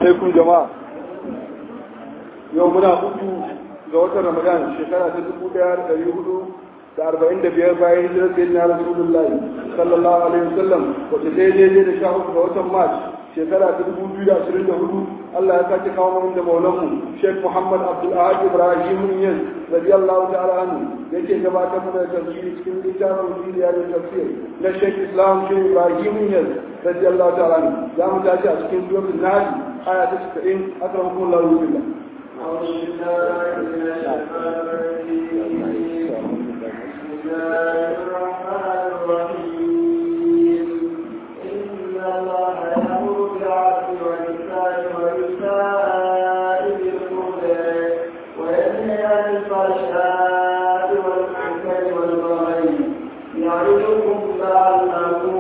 alaikum jama'a yau muna hudu ga watan ramadan shekara ta dubu daya da dari hudu da arba'in da biyar bayan hijirar sai na rasulullahi sallallahu alaihi wasallam wata daidai da sha uku ga watan march shekara ta dubu biyu da ashirin da hudu allah ya sake kawo mana da maulanmu sheikh muhammad abdul ahad ibrahim yaz radiyallahu ta'ala anhu yake gabatar mana da tafsiri cikin littafin filiya da tafsir na sheikh islam sheikh ibrahim yaz radiyallahu ta'ala anhu za mu tashi a cikin suratul nahl aya ta 90 akramakum allah billah أعوذ بالله من الشيطان الرجيم بسم الله الرحمن الرحيم إن الله يأمر بالعدل والإحسان وإيتاء ذي القربى وينهى عن الفحشاء والمنكر والبغي يعظكم لعلكم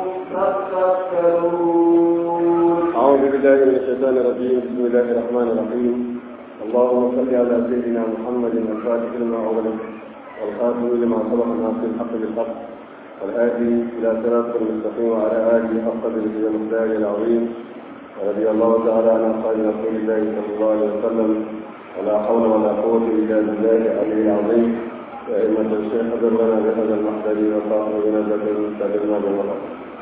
تذكرون أعوذ بالله من الشيطان الرجيم بسم الله الرحمن الرحيم اللهم صل على سيدنا محمد الفاتح لما أغلق والخاتم لما سبق ناصر الحق بالحق والهادي إلى صراط المستقيم وعلى آله حق به المقدار العظيم ورضي الله تعالى عن أصحاب رسول الله صلى الله عليه وسلم ولا حول ولا قوة إلا بالله العلي العظيم يا أئمة الشيخ حضر لنا بهذا المحضر وصاحب بنزلة سلمنا بالوقت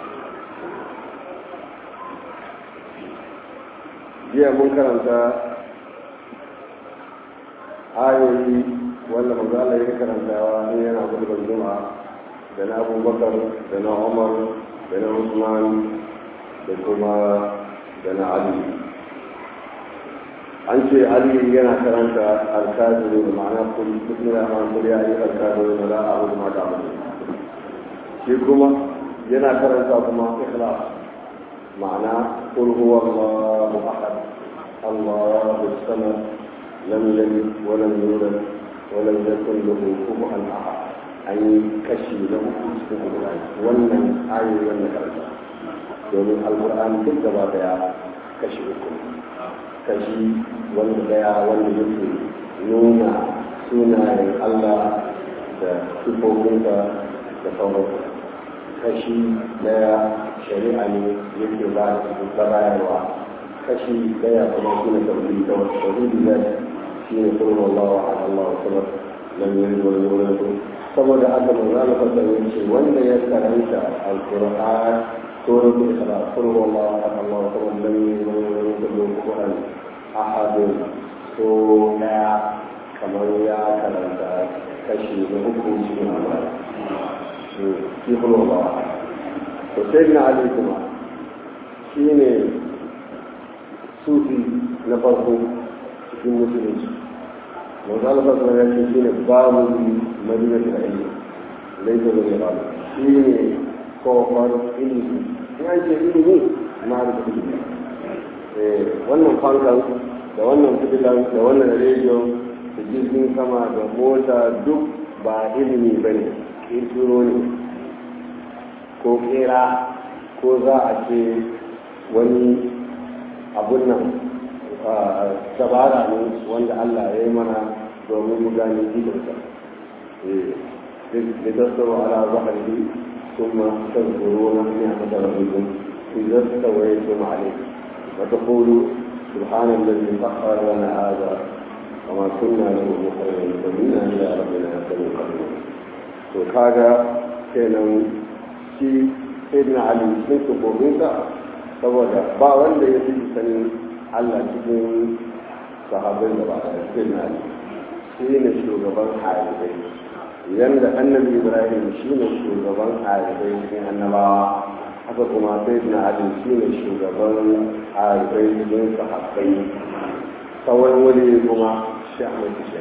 jiya mun karanta ayoyi wanda manzo Allah ya karantawa in yana gudubar juma'a da na abubakar da na umar da na usman da kuma da na ali an ce ali yana karanta alkaziru da ma'ana kullu ya ma kullu ya yi alkaziru da la a'udhu ma ta'budu shi kuma yana karanta kuma ikhlas ma'ana قل هو الله احد الله الصمد لم يلد ولم يولد ولم يكن له كفوا احد an yi kashi na uku cikin alƙur'ani wannan ayoyi wannan karanta domin alƙur'ani duk gaba daya kashi uku kashi wanda daya wanda yake nuna sunayen Allah da sifofinsa da sauransu kashi daya shari'a ne yake ba da bayarwa kashi daya kuma suna tauhidi da wasu tauhidi da shi ne kuma Allah wa Allah wa sallam lam yalid wa lam yulad saboda haka manzo Allah sallallahu alaihi wanda ya karanta alquran suratul ikhlas qul huwallahu ahad Allahu samad lam yalid wa lam yulad wa lam yakul ahad so daya kamar ya karanta kashi na uku cikin Allah shi kuma ba to sai na ali kuma shi ne sufi na farko cikin musulunci manzo Allah sallallahu alaihi wasallam shine babu madina da ilmi laisa da ya babu shi ne kofar ilimi in an ce ilimi na da ilimi eh wannan fankan da wannan fitilan da wannan rediyo da jirgin sama da mota duk ba ilimi bane kirkiro ne ko kera ko za a ce wani abun nan dabara ne wanda Allah ya yi mana domin mu gane gidansa لتذكروا على ظهره ثم تذكرون نعمة ربكم إذا استويتم عليه وتقولوا سبحان الذي سخر لنا هذا وما كنا له مقرنين ومنا إلى ربنا لمنقلبون وكذا kenan shi sayyidina ali sun tukominsa saboda ba wanda ya fi sanin allah cikin sahabbai da ba a sayyidina ali shi ne shugaban halibai yanda annabi ibrahim shi ne shugaban halibai cikin annabawa haka kuma sayyidina ali shi ne shugaban halibai cikin sahabbai sauran wani kuma shi ahmad shi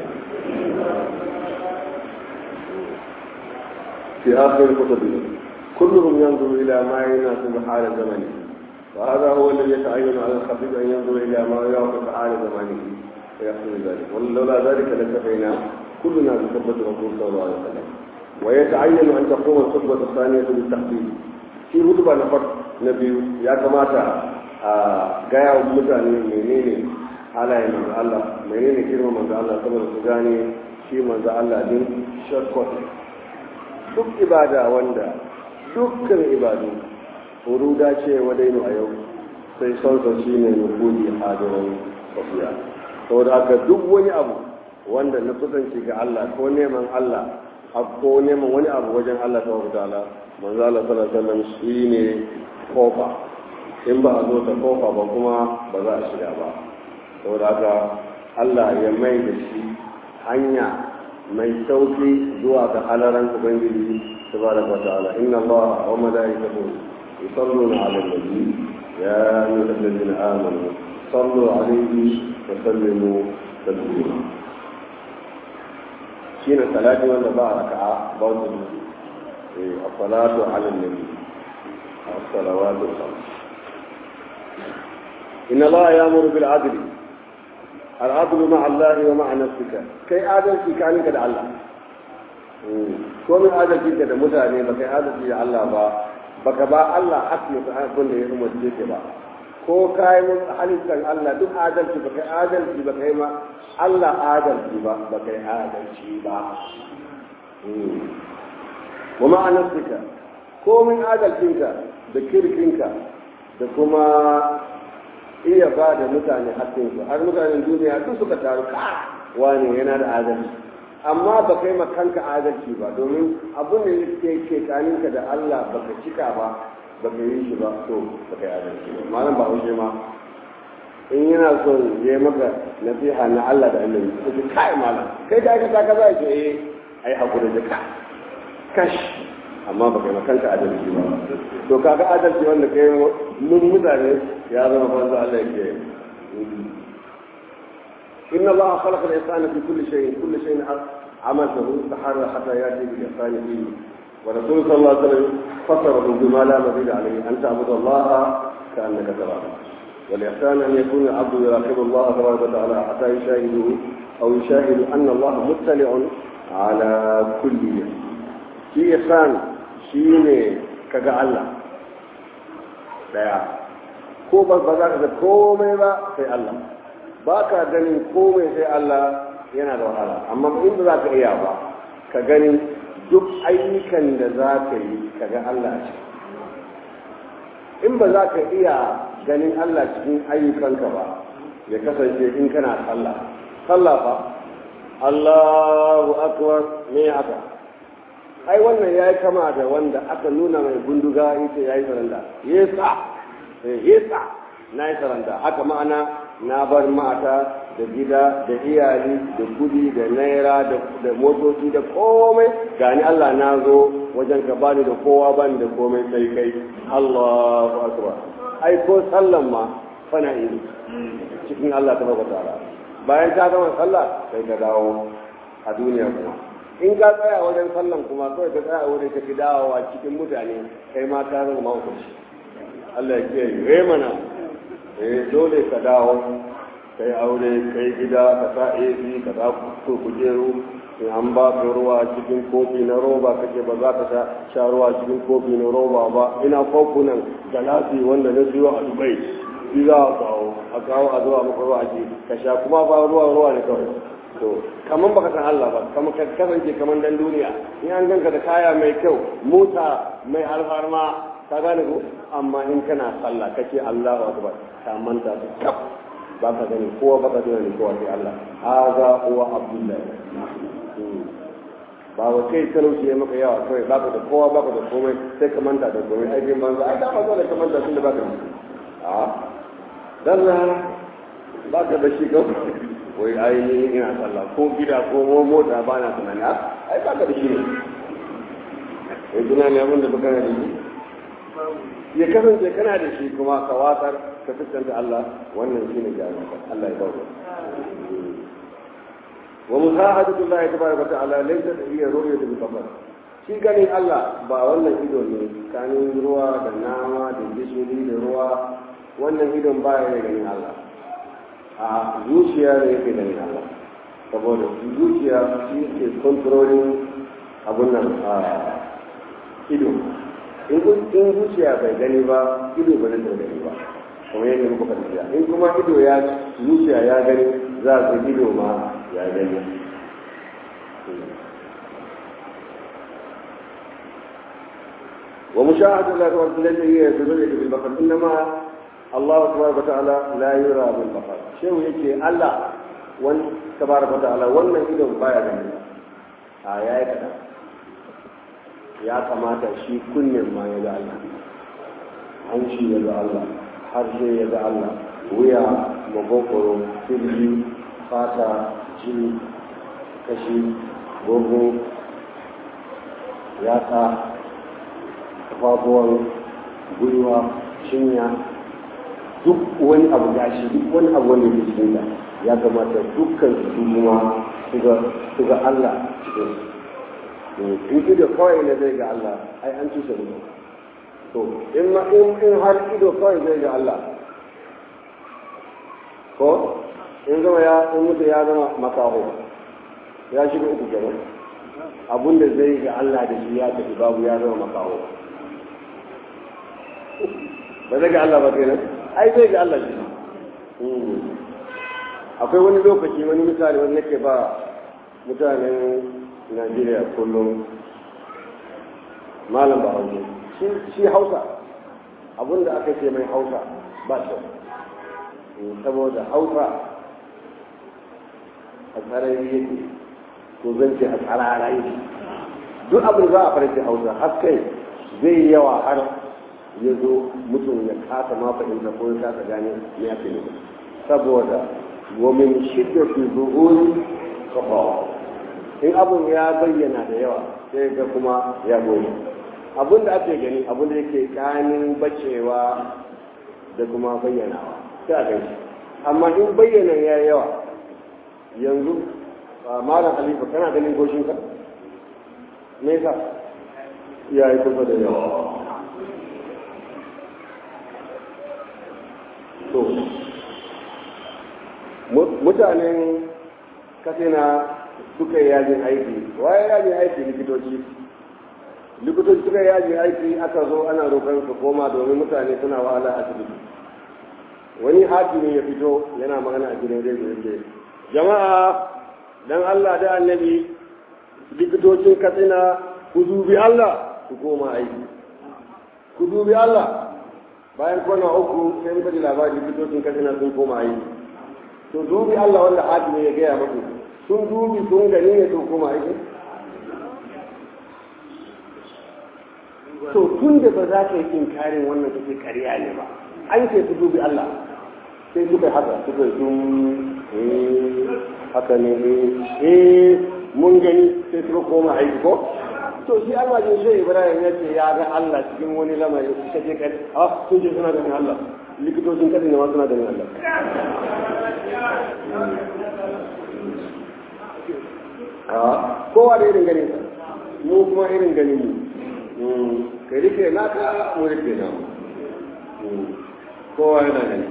في آخر كتبه كلهم ينظر إلى ما يناسب حال زمنه وهذا هو الذي يتعين على الخطيب أن ينظر إلى ما يوافق حال زمانه ويحصل ذلك ولولا ذلك لكفينا كلنا بخطبة الرسول صلى الله عليه وسلم ويتعين أن تقوم الخطبة الثانية بالتخطيب في خطبة نفر نبي يا كماتا gaya wa mutane menene halayen manzo Allah menene girma manzo Allah saboda su gane shi manzo Allah din shortcut duk ibada wanda dukkan ibadu huruda ce wadainu a yau sai sonsa shi ne nufudi hadirin tafiya saboda haka duk wani abu wanda na kusanci ga Allah ko neman Allah ko neman wani abu wajen Allah ta wata ala manzo Allah sallallahu alaihi wasallam shine kofa in ba a zo ta kofa ba kuma ba za a shiga ba saboda haka Allah ya mai da shi hanya mai sauki zuwa ga halaran ubangiji tabaraka wa ta'ala inna Allah wa malaikatahu yusalluna 'alan nabi ya ayyuhalladhina amanu sallu 'alayhi wa sallimu taslima shine salati wanda ba raka'a ba wanda eh as-salatu 'ala an-nabi as-salawatu khams inna Allah ya'muru bil 'adli al-'adlu ma'a Allah wa ma'a nafsika kai adalci kaninka da Allah ko min adalci da mutane ba kai adalci da Allah ba baka ba Allah hakki ta abin da ya umarce ke ba ko kai mun halittar Allah duk adalci ba kai adalci ba kai ma Allah adalci ba ba kai adalci ba wa ma'anarsuka ko min adalcinka da kirkinka da kuma iya ba da mutane hakkinsu har mutanen duniya duk suka taru ka wani yana da adalci amma ba kai kanka adalci ba domin abin da yake ke kaninka da Allah baka cika ba baka yi shi ba to baka yi adalci ba malam ba haushe ma in yana son ya maka nasiha na Allah da annabi ka ce kai malam kai da aka saka za ce eh ai hakuri da ka kash amma baka yi kanka adalci ba to kaga adalci wanda kai mun mutane ya zama banza Allah yake إن الله خلق الإنسان في كل شيء كل شيء عمله تحرى حتى يأتي بالإحسان فيه ورسول صلى الله عليه وسلم فسره بما لا مزيد عليه أن تعبد الله كأنك تراه والإحسان أن يكون العبد يراقب الله تبارك وتعالى حتى يشاهده أو يشاهد أن الله مطلع على كل شيء في إحسان شيء كجعل الله لا ko ba za ka ga komai ba sai Allah ba ka ganin komai sai Allah yana da wahala amma in ba za ka iya ba ka gani duk ayyukan da za ka yi ka ga Allah ce in ba za ka iya ganin Allah cikin ayyukanka ba ya kasance in kana sallah sallah fa Allahu akbar me haka ai wannan yayi kama da wanda aka nuna mai gunduga yace yayi saranda yesa yesa na yi saranda haka ma'ana na bar mata da gida da iyali da kudi da naira da motoci da komai gani Allah na zo wajen ka bani da kowa bani da komai sai kai Allahu akbar ai ko sallan ma fana yi cikin Allah ta baka tara bayan ka gama sallah sai ka dawo a duniya kuma in ka tsaya wajen sallan kuma kawai ka tsaya wajen ka fi dawowa cikin mutane kai ma ka zama mahaukaci Allah ya kiyaye mana eh dole ka dawo kai aure kai gida ka sa AC ka sa ku kujeru in an ba ka ruwa cikin kofi na roba kake ba za ka sha ruwa cikin kofi na roba ba ina kofunan galasi wanda na siyo a Dubai shi za a kawo a kawo a zuwa maka ruwa ake ka sha kuma ba ruwa ruwa ne kawai to kaman baka san Allah ba kaman ka kasance kaman dan duniya in an ganka da kaya mai kyau mota mai alfarma ka gane ko amma in kana sallah kace Allahu akbar ka manta da kaf ba ka gani kowa ba ka gani kowa sai Allah haza huwa abdullahi ba wa kai talauci ya maka yawa kawai ba ka da kowa ba ka da komai sai ka manta da komai aikin banza ai da ba zo da ka manta tun da ba ka a dan ba ka da shi kawai wai ai ina sallah ko gida ko mota ba na tunani ai ba ka da shi ne ai tunani abin da baka da shi ya kasance kana da shi kuma ka watsar ka fuskanta Allah wannan shine jami'a Allah ya bawo wa musahadatu Allah tabaraka ta'ala laysa hiya ru'yatu bil basar shi ganin Allah ba wannan ido ne kanin ruwa da nama da gishiri da ruwa wannan idon ba ya ganin Allah a zuciya ne yake ganin Allah saboda zuciya shi ke controlling abun nan a ido in zuciya bai gani ba ido ba zai gani ba kuma yadda muka tafiya in kuma ido ya zuciya ya gani za su ido ma ya gani ومشاهدة الله ورسوله هي بذلك بالبقر إنما Allah tabaraka ta'ala la yura bil basar shehu yake Allah wani tabaraka ta'ala wannan idon baya gani a yayi kada ya kamata shi kunnen ma ya ga Allah hanci ya ga Allah harshe ya ga Allah wuya magogoro firji fata jini kashi gogo yatsa kafafuwan gwiwa cinya duk wani abu gashi duk wani abu wanda ke cikin da ya kamata dukkan su kuma su ga Allah cikin su in ido kawai ne zai ga Allah ai an cusa ido to in ma in in har ido kawai zai ga Allah ko in zama ya in mutu ya zama makaho ya shiga uku kenan abun da zai ga Allah da shi ya tafi babu ya zama makaho ba zai ga Allah ba kenan ai zai ga Allah shi akwai wani lokaci wani misali wani nake ba mutanen Najeriya kullum malam ba hausa shi hausa abinda aka ce mai hausa ba kyau saboda hausa a tsarari yake ko zan ce a tsarara yake duk abin za a farce hausa har kai zai yawa har ya zo mutum ya kasa ma fahimta ko ya kasa gane me ake nufi saboda ومن شدة ظهور kafawa in abun ya bayyana da yawa sai ga kuma ya goyi abun da ake gani abun da yake kanin bacewa da kuma bayyanawa sai a gani amma in bayyana ya yawa yanzu malam halifa kana ganin goshinka me yasa ya yi kusa da yawa to mutanen katsina suka yi yajin aiki waye yajin aiki likitoci likitoci suka yi yajin aiki aka zo ana roƙon su koma domin mutane suna wahala a asibiti wani hakimi ya fito yana magana a gidan rediyo yake jama'a dan Allah da annabi likitocin katsina ku dubi Allah ku koma aiki ku dubi Allah bayan kwana uku sai muka ji labarin likitocin katsina sun koma aiki to dubi Allah wanda hakimi ya gaya muku sun dubi sun gani ne sun koma aiki to tun da ba za ka yi inkarin wannan kake kariya ne ba an ce su dubi Allah sai suka yi haka suka yi sun eh haka ne eh mun gani sai suka koma aiki ko to shi almajin shi Ibrahim ya ce ya ga Allah cikin wani lamari suka je kare ah sun ce suna ganin Allah likitocin kadin ne ma suna ganin Allah kowa da irin ganin mu kuma irin ganin mu ka rike naka mu rike na kowa yana gani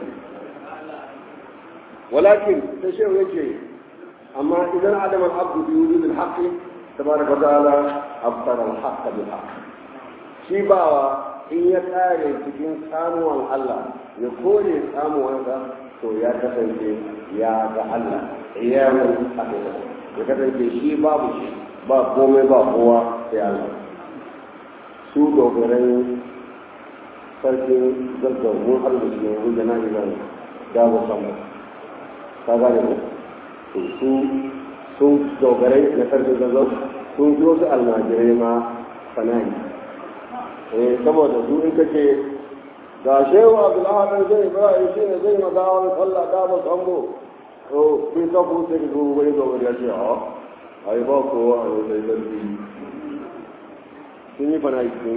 walakin ta shehu yake amma idan adam al-abdu bi wujud al-haqq tabaraka wa ta'ala abtara al-haqq bil haqq shi bawa in ya kare cikin samuwan Allah ya kore samuwansa to ya kasance ya ga Allah ya mun ya kasance shi babu shi ba komai ba kowa sai Allah su dogarai sarkin zazzau mun arziki ne wanda na izan dawo sama ka gane ko to su sun dogarai na sarkin zazzau sun zo su almajirai ma fanani eh saboda su in kace ga shehu abdullahi zai ibrahim shi ne zai magawar sallah da ba sambo to sai ka ku sai ku wani dogari ya ce a ai ba kowa a yau sai sarki sun yi fana sun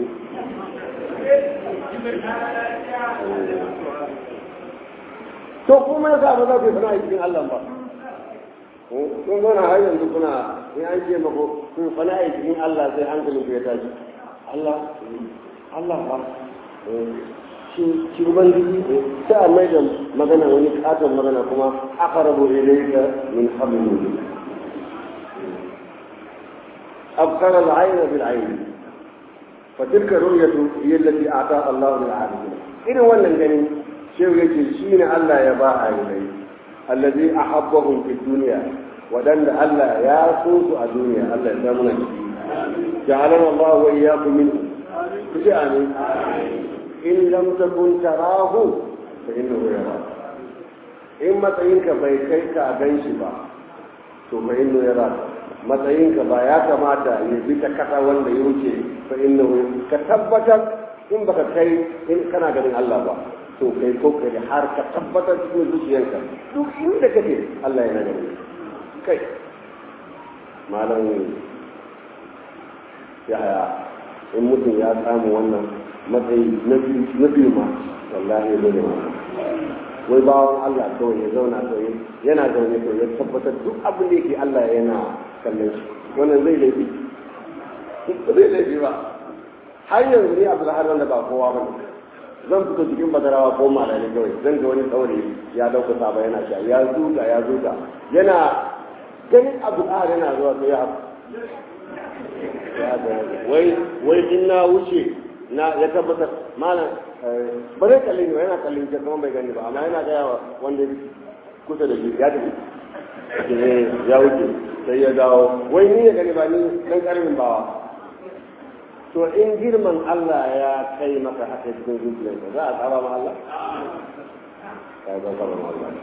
to kuma ya sa ba za ku yi fana cikin Allah ba kun zauna har yanzu kuna in an ce mako kun fana cikin Allah sai hankalin ku ya tashi Allah Allah ba shi ubangiji sai a mai da magana wani katon magana kuma aka rabu ilayka min hablil أبقر العين بالعين فتلك الرؤية هي التي أعطاها الله للعالمين إذا ولا جنين شيء يجي شين ألا يباع إليه الذي أحبهم في الدنيا ودن ألا ياسوس الدنيا ألا يسامنا جعلنا الله وإياكم منه كجاني إن لم تكن تراه fa inna hu yara in matsayinka bai kai ka gan shi ba to fa inna yara matsayinka ba ya kamata ya bi ta kasa wanda ya wuce fa inna hu ka tabbatar in baka kai in kana ganin Allah ba to kai kokari har ka tabbatar cikin zuciyarka duk inda kake Allah yana ganin kai malam yaya in mutum ya samu wannan matsayi na biyu ma wallahi ya zai ma wai bawan Allah kawai ya zauna kawai yana zaune kawai ya tabbatar duk abin da yake Allah yana kallon shi wannan zai laifi zai laifi ba har yanzu ne abu har da ba kowa ba ne zan fito cikin badarawa ko malami kawai zan ga wani tsauri ya dauka saba yana sha ya zuga ya zuga yana ganin abu har yana zuwa sai ya wai wai in na wuce na ya tabbatar malam ba zai kalli ne yana kallin ke kuma bai gani ba amma yana gaya wa wanda kusa da shi ya tafi ya wuce sai ya dawo wai ni ya gani ba ni dan karamin bawa to in girman Allah ya kai maka haka cikin zuciyarka za a saba ma Allah ka ga saba ma Allah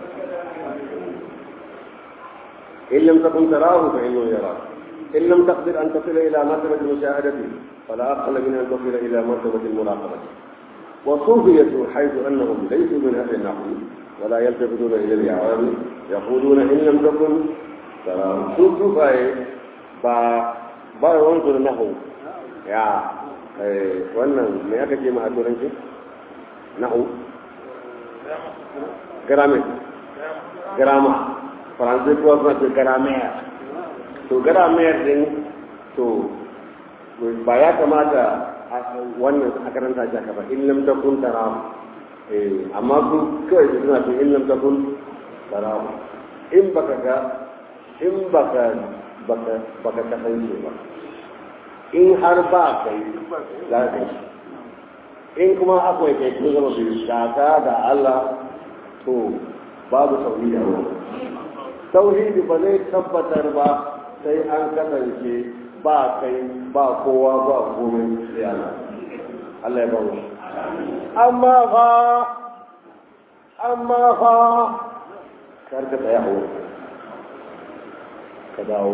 in lam takun tarahu fa innahu yarak إن لم تقدر أن تصل إلى مرتبة المشاهدة فلا أقل من أن تصل إلى مرتبة المراقبة وصوفية حيث أنهم ليسوا من أهل النحو ولا يلتفتون إلى الإعراب يقولون إن لم تكن تراهم صوفي با با ينظر النحو يا wannan me aka ce ma a turanci nahu grammar grammar faransai kuwa suna ce grammar to gara mayar din to ba ya kamata wannan a karanta shi haka ba in lam takun tarahu eh amma su kawai su suna ce in lam takun tarahu in baka ga in baka baka baka kasance ba in har ba kai za ka shi in kuma akwai kai kun zama biyu shaka da Allah to babu tauhidi a wurin tauhidi ba zai tabbatar ba sai an kasance ba kai ba kowa ba komai sai Allah Allah ya ba mu amma fa amma fa kar ka tsaya hawo ka dawo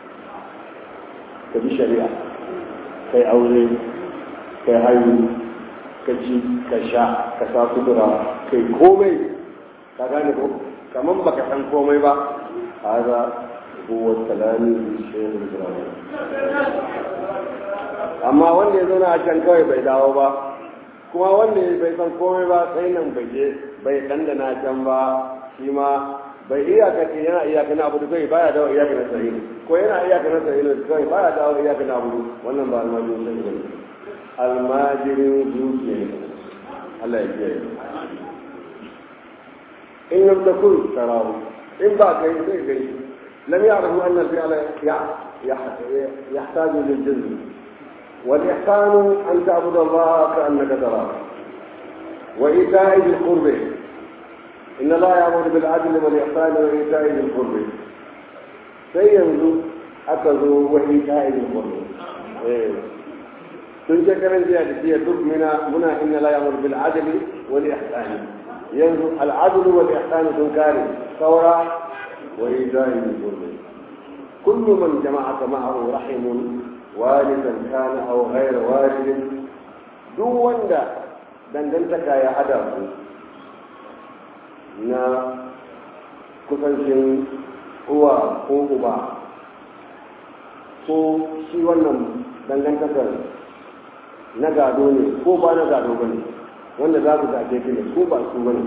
ka bi shari'a kai aure kai haihu ka ci ka sha ka sa kudura kai komai ka gane ko kaman baka san komai ba haza هو الكلام بالشيء الإبراهيم amma wanda ya zauna a can kawai bai dawo ba kuma wanda bai san komai ba sai nan bai je bai dandana can ba shi ma bai iyaka ce yana iyaka na abu kai baya dawo iyaka na sahihi ko yana iyaka na sahihi kai baya dawo iyaka na abu wannan ba almajirin sai ne almajirin zuciya ne Allah ya kiyaye in lam takun tarahu in ba kai sai kai لم يعرفوا أن الفعل يحتاج للجزم والإحسان أن تعبد الله كأنك تراه وإيتاء ذي القرب إن الله يأمر بالعدل والإحسان وإيتاء ذي القرب سينزو أكذوا وإيتاء ذي القرب تنشكر زيادة هي منا منا إن لا يأمر بالعدل والإحسان ينزو العدل والإحسان تنكاري ثورة وإيذاء الظلم كل من جمعك معه رحم والدا كان أو غير والد duk wanda dangantaka ya hada ku na kusancin uwa ko uba ko shi wannan dangantakar na gado ne ko ba na gado ba ne wanda za ku gaje ne ko ba su ba ne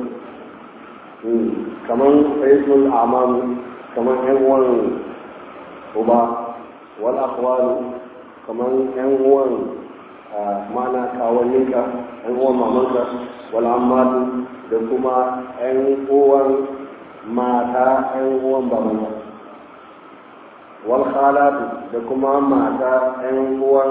kamar faisul amam kamar yan uwan uba wal akhwalu kamar yan uwan mana kawanninka yan uwan mamanka wal ammatu da kuma yan uwan mata yan uwan babanka wal khalatu da kuma mata yan uwan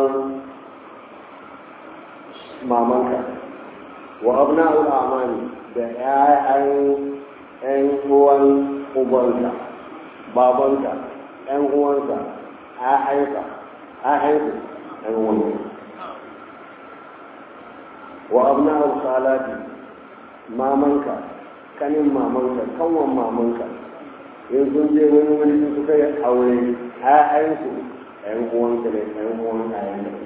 mamanka wa abna'ul amani da 'ya'yan 'yan uwan ubanka babanka 'yan uwanka 'ya'yanka 'ya'yanka 'yan uwanka wa abna'ul khalati mamanka kanin mamanka kanwan mamanka in sun je wani wani sun suka yi aure ƴaƴansu ƴan uwanka ne ƴan uwan ƴaƴan da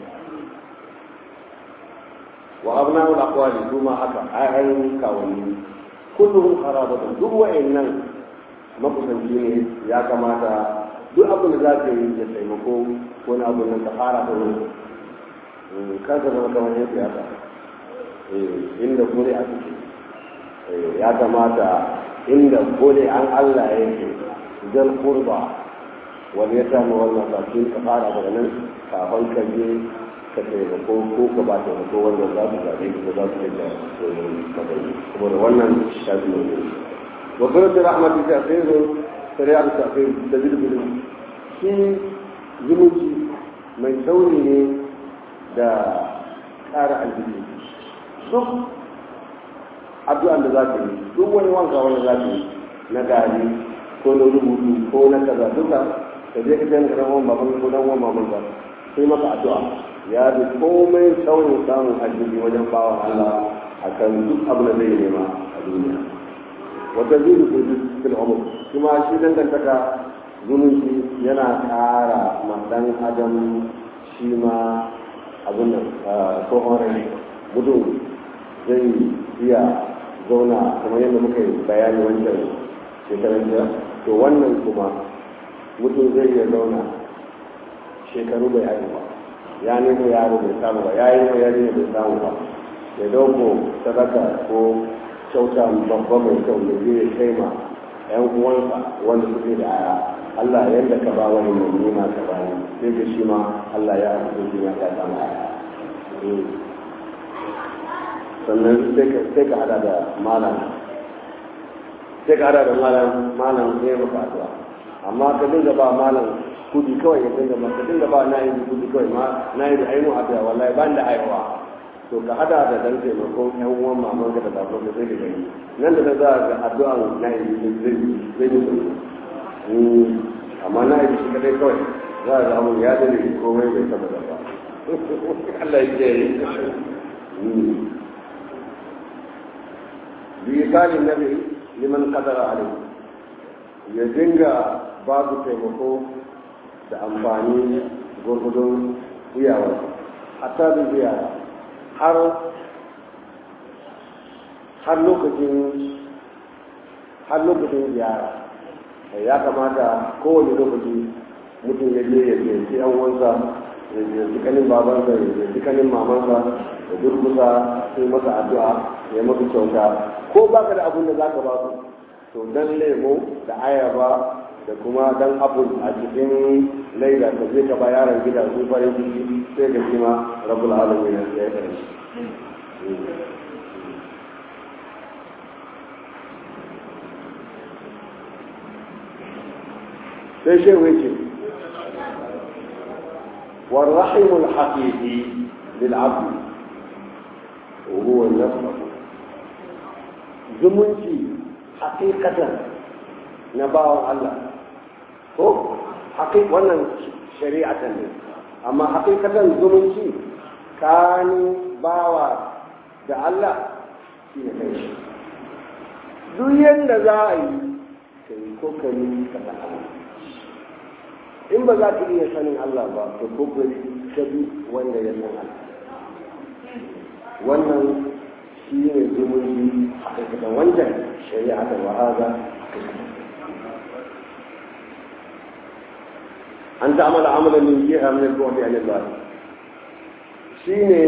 wa abna'u al-aqwali kuma haka ƴaƴan kawanni kulluhum qarabatun duk wa'annan makusanci ne ya kamata duk abin da za ka yi ya taimako ko na abin nan ka fara da wani kar ka zama kamar yin siyasa inda kore a ciki ya kamata inda kore an Allah ya yi zal kurba wani ya samu wannan sakin ka fara daga nan kafin ka je ka taimako ko ka ba taimako wanda za su zaɓe ko za su yi da matsayi kuma da wannan shafi ne wa surat rahmatu ta khairu shari'a ta khairu da bilbil shi zumunci mai sauri ne da ƙara aljiki duk addu'an da za ka yi duk wani wanka wanda za ka yi na gari ko na rubutu ko na kaza duka ka je ka jan garan wani baban ko dan wani baban ba sai maka addu'a ya bi komai saurin samun aljiki wajen bawa Allah akan duk abu da zai nema a duniya wata zai rufe fil umur kuma shi dangantaka zumunci yana ƙara ma dan adam shi ma abin nan tsohon rai mutum zai iya zauna kamar yadda muka yi bayani wancan shekaran jiya to wannan kuma mutum zai iya zauna shekaru bai haihu ba ya nemo yaro bai samu ba ya yi ma yari bai samu ba ya dauko sadaka ko kyauta babba mai kyau da zai kai ma yan uwansa wanda suke da aya Allah yadda ka ba wani mai nema ka ba ni sai ga shi ma Allah ya haɗu shi ma ya samu aya sannan sai ka hada da malam sai ka hada da malam malam ne maka addu'a amma ka dinga ba malam kudi kawai ya dinga maka dinga ba na yi kudi kawai ma na yi da ainihin addu'a wallahi ban da aiwa to ka hada da dan taimakon yan uwan maman ka da baban ka sai ka gani nan da za ga addu'a na yi zai zai yi amma na yi shi kadai kawai za a zamu ya dare komai bai taba da ba Allah ya yi بإيصال النبي لمن قدر عليه ya dinga babu taimako da amfani gurgudun iyawar hatta da ziyara har har lokacin har lokacin ziyara ya kamata kowane lokaci mutum ya je ya ziyarci yan uwansa ya ziyarci kanin babansa ya ziyarci kanin mamansa da durkusa sai masa addu'a ya masa kyauta ko baka da abin da za ka ba su to dan lemo da ayaba da kuma dan apple a cikin laida ka je ka ba yaron gida su farin ciki sai ka ma rabbul alamin ya ya kare sai shehu yake والرحم الحقيقي للعبد وهو نفسه zumunci hakikatan na bawan Allah ko hakik wannan shari'atan ne amma hakikatan zumunci kani bawa da Allah shi ne kai shi duk yadda za a yi ka yi kokari ka da Allah in ba za ka iya sanin Allah ba ka kokari ka bi wanda ya san Allah wannan shi ne zumunci hakikatan wancan shari'a da wa'aza an ta'amala amalan min jiha min al-bu'd an Allah shine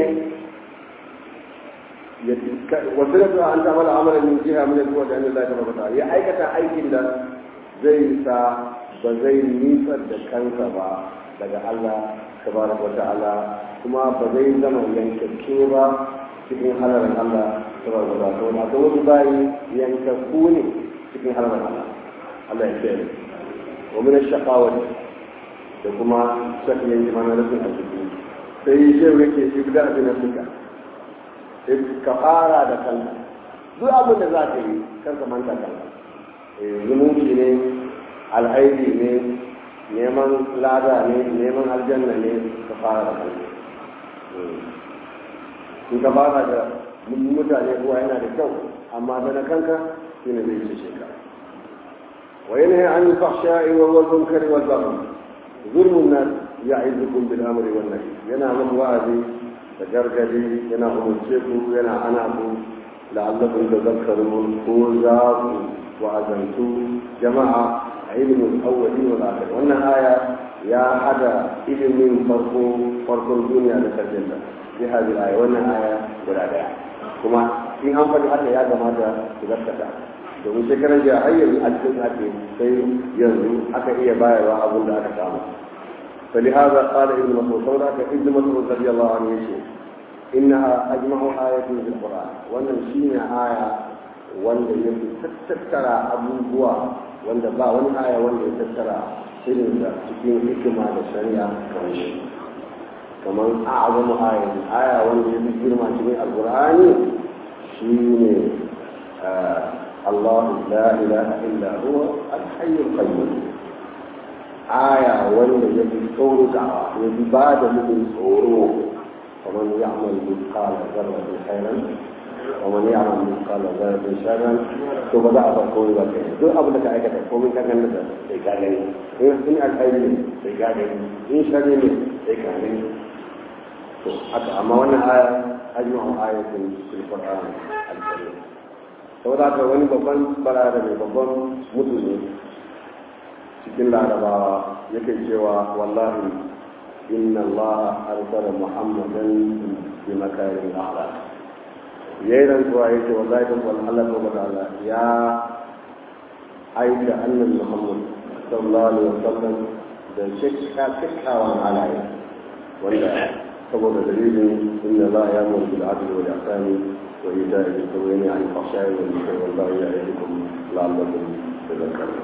ya wasilatu an ta'amala amalan min jiha min al-bu'd an Allah tabaraka ta'ala ya aikata aikin da zai sa ba zai nitsar da kansa ba daga Allah tabaraka wa ta'ala kuma ba zai zama yankakke ba cikin halarin Allah saboda ba ta wani akwai wasu bayi yankakku ne cikin halarin Allah Allah ya kiyaye wa min ash-shaqawati da kuma shakiyan jima na rufin arziki sai shehu yake ibda a na suka ka fara da kanka duk abin da za ka yi kar ka manta kanka zumunci ne alhaidi ne neman lada ne neman aljanna ne ka fara da kanka in ka fara da mutane kuwa yana da kyau amma da na kanka shine zai ce sheka wa yanha an al-fahsha'i wal munkari wal baghi zulmun nas ya'idukum bil amri wan nahy yana muku wa'azi da gargadi yana umurce ku yana ana ku la'allakum tadhakkarun ko za ku wa'azantu jama'a a ilimin awwali wal akhir wannan aya ya hada ilimin farko farkon duniya da karshen ta bi hadhihi aya wannan aya guda daya kuma in an faɗi haka ya kamata su gaskata domin shekaran jiya har yanzu a cikin ake sai yanzu aka iya bayarwa abin da aka samu فلهذا قال ابن مسعود سورة ابن مسعود رضي الله عنه يشهد إنها أجمع آية في القرآن ونمشينا آية wanda ya fi tattara abubuwa wanda ba wani aya wanda ya tattara irin da cikin hikima da shari'a kamar shi kamar a'azamu aya aya wanda ya fi girma cikin alqur'ani shine Allah la ilaha illa huwa al-hayyul qayyum aya wanda ya fi tsoro da ya fi ba da mutum tsoro kamar ya'mal mithqala dharratin khairan ومن يعمل مثقال ذرة شرا to ba za a bar komai ba kai duk abin da ka aikata komai ka ganin da sai ka gani in alkhairi ne sai ka gani in sharri ne sai ka gani to haka amma wannan aya ajma'u ayatin fil qur'an al-karim saboda haka wani babban barada ne babban mutum ne cikin larabawa yake cewa wallahi inna allaha arsala muhammadan bi makarin akhlaq ya yi rantsuwa ya ce wallahi da wani Allah ta wata Allah ya aika annan Muhammad sallallahu alaihi wasallam da shekka kyakkyawan halaye wanda saboda dalilin inna la ya mun bil adli wal ihsani wa ita'i bil qurbi an fahsha'i wal munkari wal baghi ya'idukum la'allakum tadhakkarun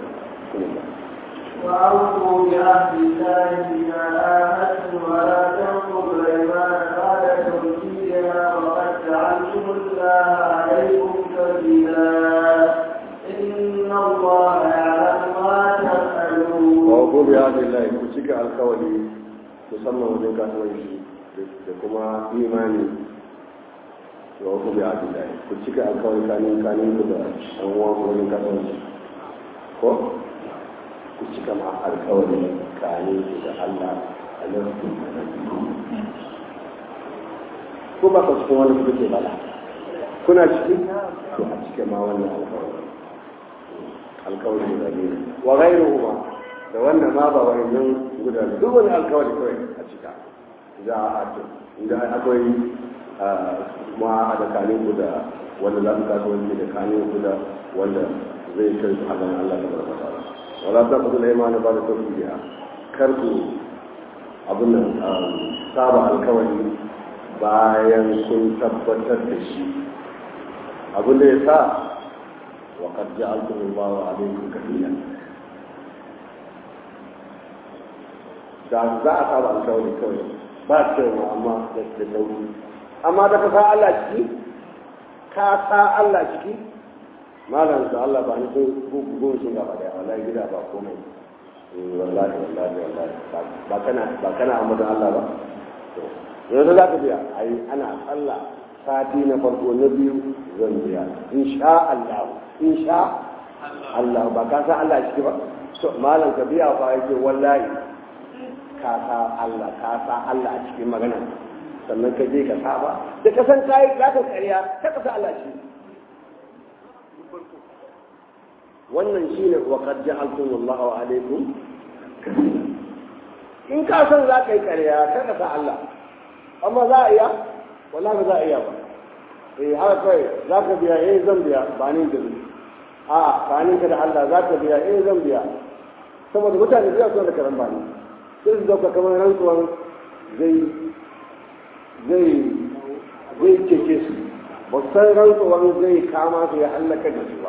وأوفوا بعهد الله إذا عاهدتم ولا تنقضوا الأيمان بعد توكيدها وقد جعلتم الله عليكم كبيرا إن الله يعلم ما تفعلون. وأوفوا بعهد الله كتك القول تسمى وجه كاتويشي da kuma imani wa wasu bi adi da ku cika alkawari kanin kanin ku da an uwan ku wajen kasuwanci ko ku cika ma alkawari kanin ku da Allah a lokacin ko ba ka cikin wani kuke bala kuna ciki to a cike ma wannan alkawari alkawari da ne wa ghairuhu ma da wannan ma ba wannan guda duk wani alkawari kawai a cika za a hato inda akwai ma da kanin ku da wanda za su kasuwanci da kanin ku da wanda zai kai su hagan Allah da barkata wala ta kudu da imani ba da tauhidi kar ku abin nan saba alkawari bayan kun tabbatar da shi abin da ya sa wa qad ja'altum Allahu alaykum kafila da za a saba alkawari kawai ba cewa amma da sauri amma da ka sa Allah ciki ka sa Allah ciki malam sa Allah ba ni gugun shi gaba da wallahi gida ba komai wallahi wallahi wallahi ba kana ba kana amma Allah ba yanzu za ka biya ai ana Allah sati na farko na biyu zan biya insha Allah insha Allah ba ka sa Allah ciki ba to malam ka biya fa yake wallahi ka sa Allah ka sa Allah a cikin magana sannan ka je ka saba da ka san kai za ka ƙarya ka ka sa Allah shi wannan shine wa qad ja'altum Allahu alaikum in ka san za ka yi ƙarya ka ka sa Allah amma za a iya wala ba za a iya ba eh haka kai za ka biya eh zan biya ba ni da a tsakanin ka da Allah za ka biya eh zan biya saboda mutane biya su da karan bani sai su dauka kamar rantsuwan zai zai zai cece su ba san rantsuwan zai kama su ya hallaka da su ba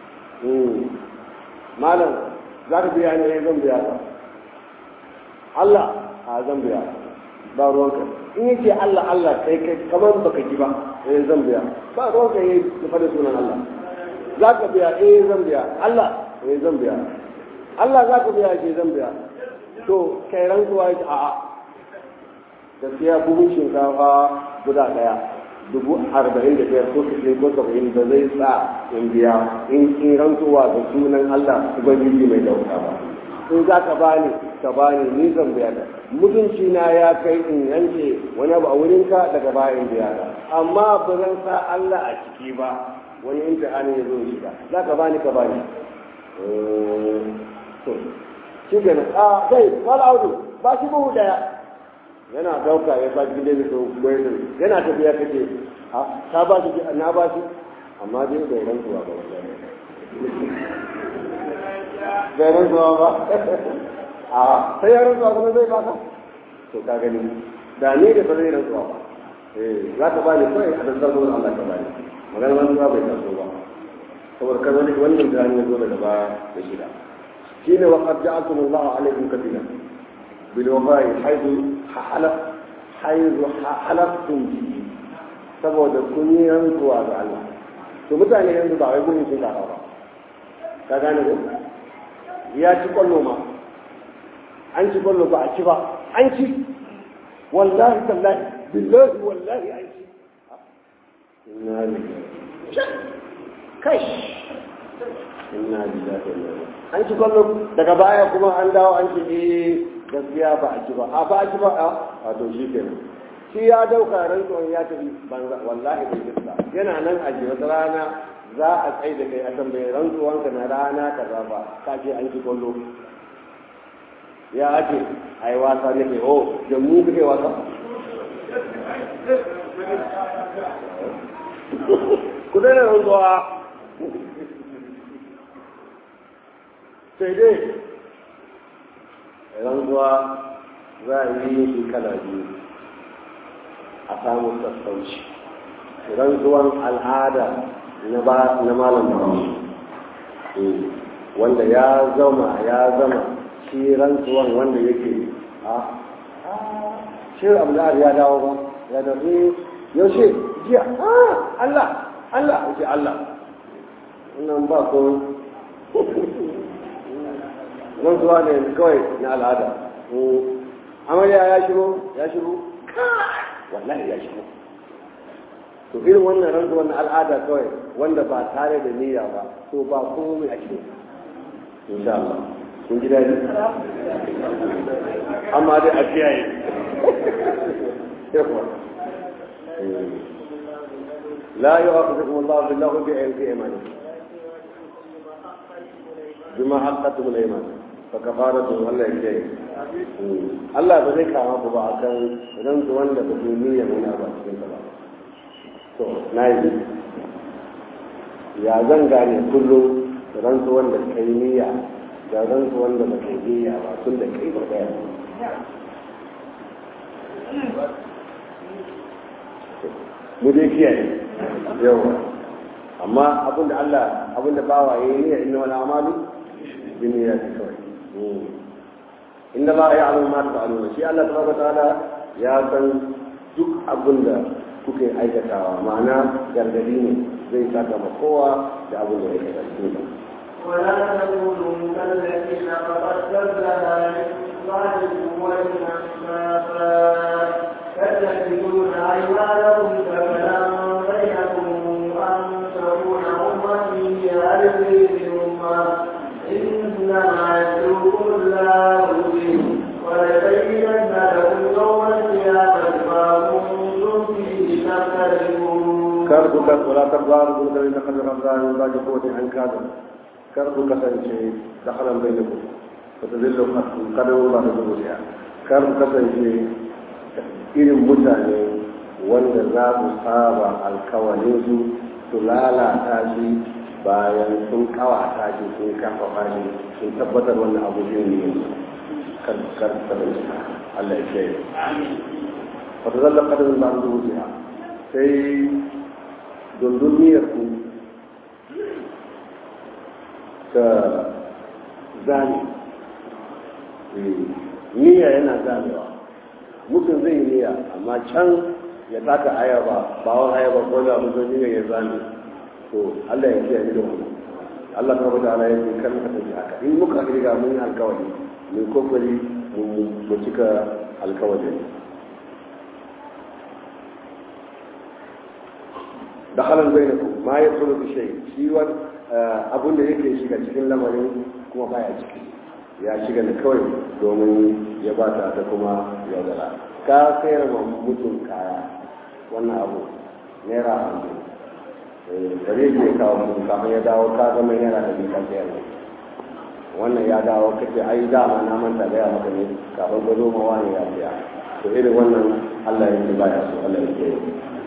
malam za ka biya ne eh zan biya ba Allah a zan biya ba ruwanka in yake Allah Allah kai kai kamar baka ji ba eh zan biya ba ruwanka yayi da fada sunan Allah za ka biya eh zan biya Allah eh zan biya Allah za ka biya ke zan biya to kai rantsuwa yake a'a gaskiya buhun shinkafa guda daya dubu arba'in da biyar ko sittin ko saba'in da zai sa in biya in in rantsuwa da sunan Allah ubangiji mai dauka ba in za ka bani ka bani ni zan biya da mutunci na ya kai in yanke wani abu a wurinka daga bayan biya da amma ba zan sa Allah a ciki ba wani imtihani ya zo shiga za ka bani ka bani to shi gana a kai wala audu ba shi buhu daya yana dauka ya ba cikin daidai sau gwaitin yana tafiya kake a ta ba shi na ba shi amma dai bai rantsuwa ba wallahi bai rantsuwa ba a sai ya rantsuwa kuma zai baka to ka gani da ne da ba zai rantsuwa ba eh za ka bani kawai a dantar zuwa Allah ka bani magana rantsuwa bai taso ba saboda kan wani wannan da ya zo daga baya da shida shine wa qad ja'altum Allah alaikum kafila bil wafa'i haythu halaf haythu halaftum bihi saboda kun yi rantsuwa ga Allah to mutane yanzu ba wai gurin sun kafa ba ka gane ko ya ci kwallo ma an ci kwallo ba a ci ba an ci wallahi tallahi billahi wallahi an ci inna lillahi kai inna lillahi wa inna an ci kwallo daga baya kuma an dawo an ci eh gaskiya ba a ci ba a ba a ci ba a to shi kenan shi ya dauka rantsuwan ya tafi banza wallahi bai gaskiya yana nan a wata rana za a tsaye da kai a tambayi rantsuwanka na rana kaza ba ka ce an ci kwallo ya ake ai wasa nake o da mu kake wasa ku daina rantsuwa sai dai rantsuwa za a yi shi kala biyu a samun sassauci rantsuwan al'ada na malam bahaushe wanda ya zama ya zama shi rantsuwan wanda yake a shi abu da ya dawo ba ya dafi yaushe jiya Allah Allah ce Allah nan ba ko rantsuwa ne kawai na al'ada amarya ya shigo ya shigo wallahi ya shigo to irin wannan rantsuwar na al'ada kawai wanda ba tare da niyya ba to ba komai a cikin insha Allah kun ji daɗi amma dai a kiyaye لا يؤاخذكم الله بالله في ايمانكم بما حقتم الايمان فكفارته الله يجزيه Allah ba zai kama ku ba akan rantsuwan da ba su niyyar wani abu a cikin ba to na yi ya zan gane kullum rantsuwan da kai niyya da rantsuwan da ba kai niyya ba tun da kai ba daya mu dai kiyaye yawa amma abinda Allah abinda bawa yayi niyya inna wal a'malu bin niyyati kawai inna ma ya'lamu ma taf'aluna shi Allah tabaraka ta'ala ya san duk abinda kuke aikatawa ma'ana gargadi ne zai saka ma kowa da abin da ya kai cikin ولا تكونوا كالذين فقد كذبنا من بعد قوة أنفاسا تتخذون أيمانكم كفلا بينكم أن تكون أمتي هذه الأمة إنما يدعوكم الله به وليبينن لكم يوم القيامة ما كنتم فيه تختلفون كربك ولا تقبل كل الذين قد رمضان من بعد قوة أنكادا كربك سنشي دخلا بينكم فتذل قدم الله بزوجها كربك سنشي irin mutane wanda za su saba alkawalinsu su lalata shi bayan sun kawata shi sun kafafa shi sun tabbatar wannan abu shi ne kar Allah ya ce wata zalla kadarin ba su wuce sai dunduniyar ku ta zane niyya yana zamewa mutum zai yi niyya amma can ya taka ayaba bawon ayaba ko da mutum niyya ya zame to Allah ya kiyaye da wannan Allah ta bada ala yake kan ka tafi haka in muka riga mun yi alkawari mun kokari mu cika alkawarin da halar bai ku ma ya tsoro da shai shi wani abun da yake shiga cikin lamarin kuma baya ciki ya shiga da kawai domin ya bata ta kuma ya zara ka sayar ma mutum kaya wannan abu naira hamsin bare ke kawo mutum kafin ya dawo ka zama naira da bikan sayar ne wannan ya dawo kace ai dama na manta gaya maka ne kafin ka zo ma wani ya siya to irin wannan Allah ya ce baya so Allah ya ce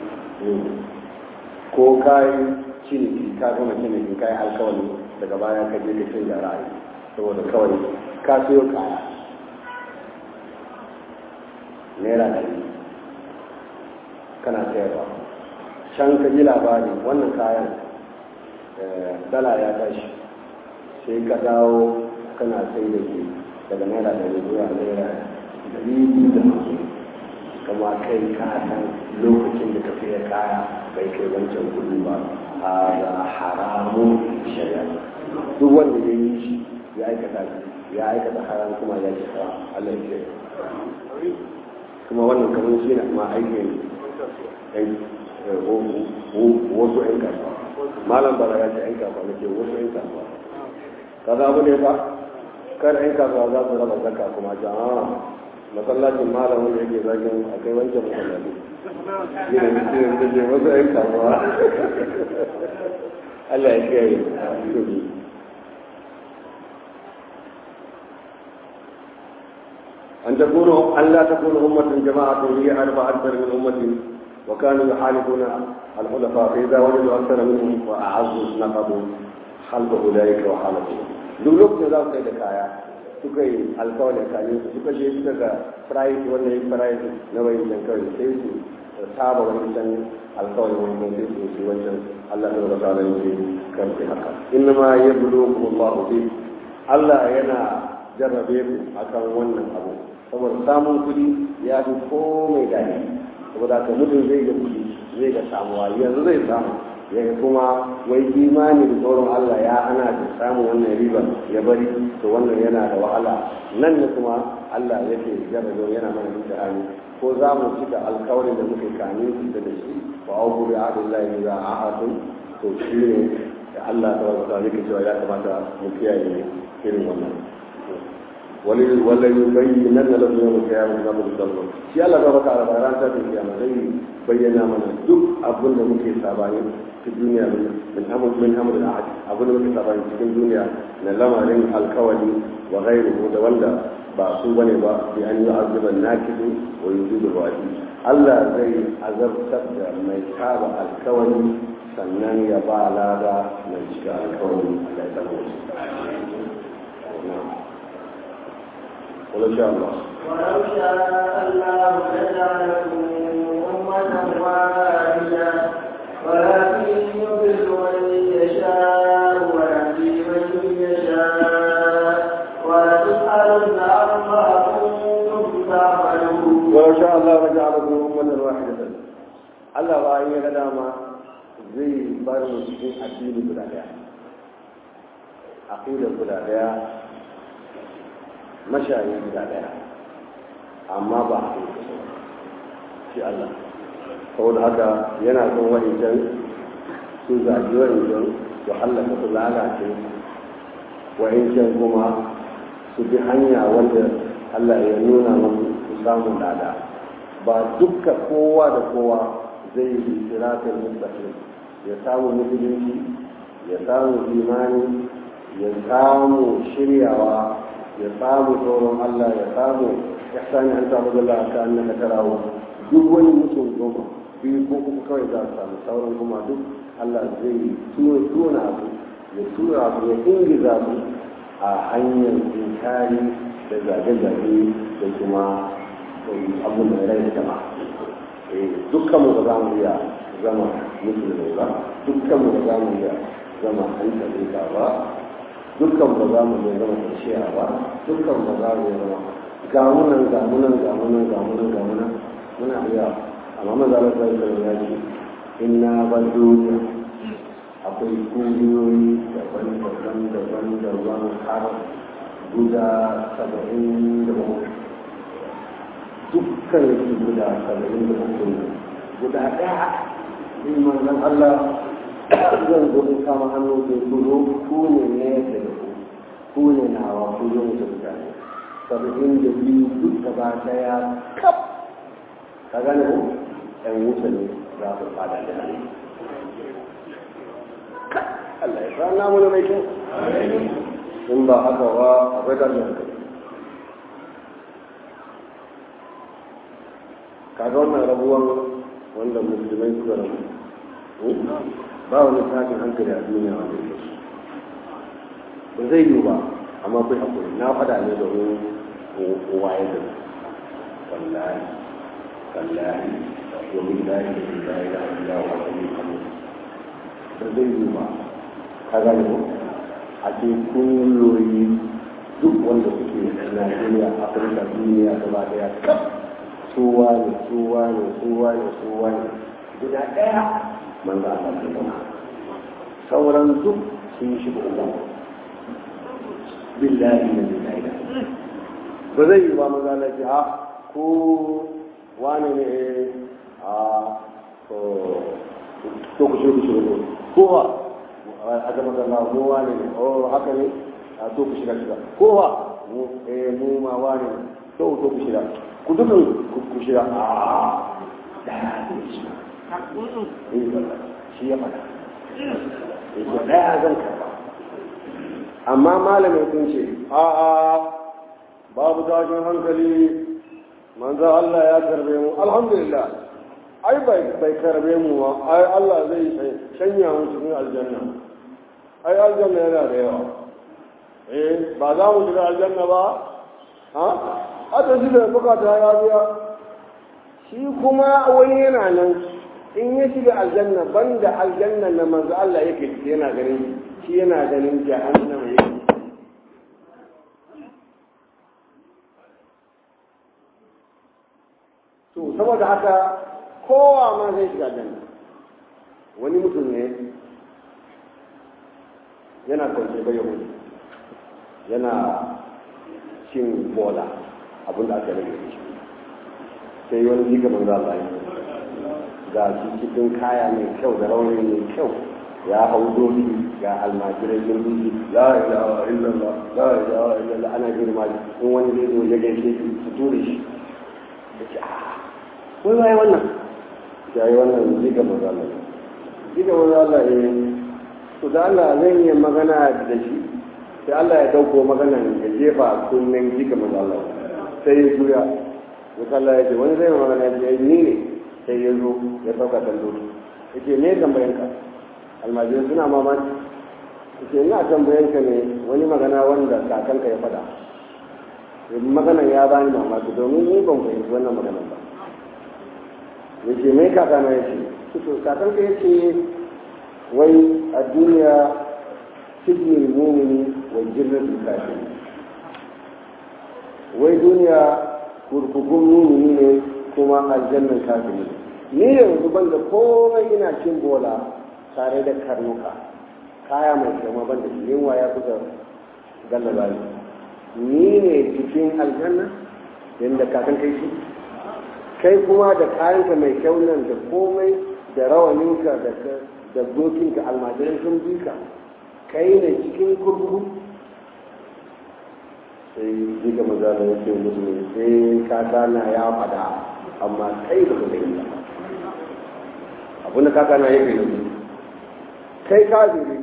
ko kai ciniki ka gama ciniki kai alkawari daga baya ka je ka canza ra'ayi saboda kawai ka siyo kaya naira ɗari kana sayarwa can ka ji labari wannan kayan dala ya tashi sai ka dawo kana sai da ke daga naira ɗari zuwa naira ɗari biyu da hamsin kama kai ka san lokacin da ka fiye kaya bai kai wancan kuɗi ba a haramun shari'a duk wanda ya yi shi ya aikata ya aikata haram kuma ya ce Allah ya kuma wannan kamar shi na ma aikin wasu 'yan kasuwa malam bala ya ce 'yan kasuwa na ce wasu 'yan kasuwa kaza abu ne ba kar 'yan kasuwa za su raba zaka kuma jama'a masallacin malam wanda yake zagin a kai wancan masallaci yana mutum da ke wasu 'yan kasuwa Allah ya kiyaye أن تكون أن لا تكون أمة جماعة هي أربع أكثر من أمة وكانوا يحالفون الخلفاء فإذا وجدوا أكثر منهم وأعزوا نقضوا خلف أولئك وحالفهم duk lokacin za su kai da kaya suka yi alkawarin kayan su suka je suka ga price wanda ya price na wayin can kawai sai su saba wani can alkawarin wani can sai su yi wancan Allah ta rasa da yake kan haka inna ma yabluukum Allah bi Allah yana jarrabe ku akan wannan abu saboda samun kuɗi ya fi komai daɗi saboda haka mutum zai ga kuɗi zai ga samuwa yanzu zai samu ya kuma wai imani da tsoron Allah ya ana da samun wannan riba ya bari to wannan yana da wahala nan ne kuma Allah yake jarrabe yana mana mutane ko za mu cika alkawarin da muke kani da da shi wa auku bi ahdillahi idza ahadun to shi ne da Allah ta wata yake cewa ya kamata mu kiyaye irin wannan wala yubayyana lahu yawm al-qiyamah ma musallam shi Allah ta baka da ran ta kiyama zai bayyana mana duk abin da muke sabani في الدنيا من أمر من أمر العهد أقول لك طبعا في الدنيا من لمرين الكوني وغيره متولى بعصوب نبا بأن يعذب الناكد ويجيب الواجب الله زي عذب تبدا ما يتابع الكوني sannan ya ba lada mai shiga alkawari da ya ولو شاء الله ولو شاء الله لجعلكم أمة واحدة ولكن يضل من يشاء ويهدي من يشاء ولتسألن عما كنتم تعملون ولو شاء الله لجعلكم أمة واحدة Allah ba yi ga dama zai bar mu cikin addini guda daya aqida guda daya mashayi guda daya amma ba a shi Allah saboda haka yana son wa'incan su zagi wa'incan su hallaka su lalace wa'incan kuma su bi hanya wanda Allah ya nuna musu su samu lada ba dukka kowa da kowa zai yi siratul mustaqim ya samu musulunci ya samu imani ya samu shiryawa ya samu tsoron Allah ya samu ihsani an ta'budu Allah ka annaka tarahu duk wani mutum goma biyu ko kuma kawai za su samu sauran kuma duk Allah zai tuna su ya tura su ya ingiza su a hanyar inkari da zage-zage da kuma abun da rai da jama'a dukkan mu ba za mu iya zama musulmai ba dukkan mu ba za mu iya zama hankali ba dukkan ba za mu iya zama kwanciya ba dukkan ba za mu iya zama gamunan gamunan gamunan gamunan gamunan muna iya amma maza da sai da ya ce inna ban duniya akwai kungiyoyi daban-daban daban-daban har guda saba'in da bakwai dukkan su guda saba'in da bakwai guda ɗaya in manzon Allah zan zo in kama hannu sai ku zo ku ne ne da ku ku ne nawa ku zo mu mutane saba'in da biyu duk gaba daya kaf ka gane ku ɗan wuta ne za ku fada da nan Allah ya sa namu da mai kyau in ba haka ba akwai da kai kaga wannan rabuwan wanda musulmai suka rabu ba wani tashin hankali a duniya wanda ya ba zai yi ba amma kai hakuri na faɗa ne domin waye da wallahi wallahi domin lahi da lahi da Allah wa wani kamu ba zai yi ba ka gane ko a ce kungiyoyi duk wanda suke Najeriya Afirka duniya gaba daya kaf suwa ne suwa ne suwa ne suwa ne guda ɗaya manzo Allah ta zama sauran duk sun shiga uku billahi da billahi da ba zai yi ba manzo Allah ce a ko wani ne a to to ku shiga ku shiga ko wa a ga manzo Allah mu wani ne oh haka ne a to ku shiga shiga ko wa mu eh mu ma wani ne to to ku shiga ku dukan ku shiga a daya ne shi shi ya faɗa yake daya zan karba amma malamin sun ce a a babu tashin hankali manzo Allah ya karbe mu alhamdulillah ai bai bai karbe mu ba ai Allah zai shanya mu cikin aljanna ai aljanna yana da yawa eh ba za mu shiga aljanna ba ha hata shi da bukata ya biya shi kuma wani yana nan in ya shiga aljanna banda aljanna na manzo Allah yake yana ganin shi yana ganin jahannama yake to saboda haka kowa ma zai shiga aljanna wani mutum ne yana kwance bai yahudi yana cin bola abin da aka rage shi sai wani jiga manzo Allah ya ga shi cikin kaya mai kyau da rauni mai kyau ya hau doki ga almajirai sun duki la ilaha illallah la ilaha illallah ana girma in wani zai zo ya gaishe shi su ture shi ya ce a wai wai wannan ya yi wannan jiga manzo Allah jiga manzo Allah ya to da Allah zan yi magana da shi sai Allah ya dauko maganan ya jefa kunnen jiga manzo Allah sai ya juya ya kalla ya ce wani zai magana ya ce ni ne sai ya zo ya sauka kan doki ya ce me tambayan ka almajirai suna mamaki ya ce ina tambayan ka ne wani magana wanda kakanka ya faɗa maganan ya bani mamaki domin ni ban fahimci wannan maganan ba ya ce mai kakana ya ce to kakanka ya ce wai a duniya sijin mumini wa jirgin kafin wai duniya kurkukun mumini ne kuma aljannan kafiri ni yanzu ban da komai ina cin bola tare da karnuka kaya mai kyau ban da shi yunwa ya kusa gallaba ni ni ne cikin aljanna yadda kakan kai shi kai kuma da kayanka mai kyau nan da komai da rawaninka da da dokinka almajiran sun bi ka kai ne cikin kurkuku sai jika maza da yake musulmi sai kaka na ya fada amma kai ba ka gani ba abinda kaka na yake da kai kafiri